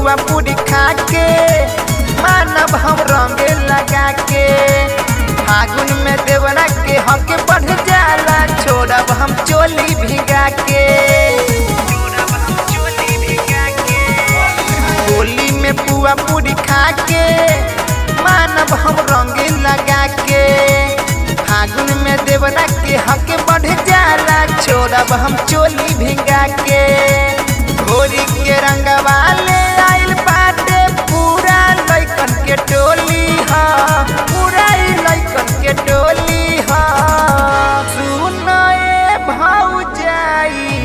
पुआ पूरी खा के मानव हम रंग लगा के फागुन में देवरा के हक बढ़ जाला छोड़ब हम चोली भिगा के होली में पुआ पूरी खा के मानव हम रंग लगा के फागुन में देवरा के हक बढ़ जाला छोड़ब हम चोली भिगा के होली के रंगवा ले आइल बाटे पूरा लइकन के टोली ह पूरा ही लइकन के टोली ह सुन ए भौजाई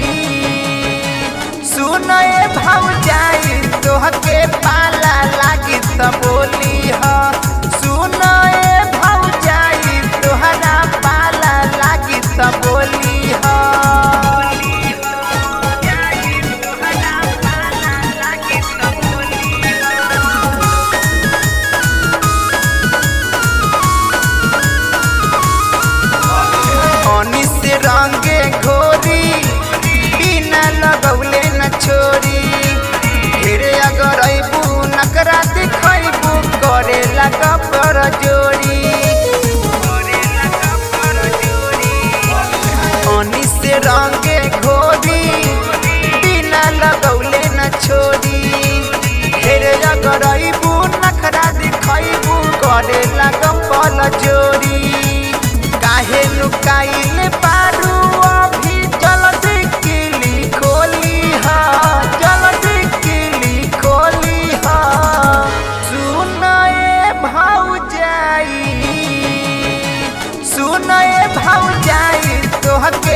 सुन ए भौजाई तोहके पाला लागी त बोली ह सुन ए भौजाई तोहरा पाला लागी त बोली ह पानी से रंगे घोरी बिना लगौले न छोरी ढेरे अगर अबू नकरा दिखैबू करे लगा पर जोरी पानी से रंगे घोरी बिना लगौले न छोरी ढेरे अगर अबू नखरा दिखैबू करे लगा पर जोरी काहे लुकाइल पारू अभी जल्दी किली खोली हा जल्दी किली खोली हा सुन ए भौजाई सुन ए भौजाई तोहके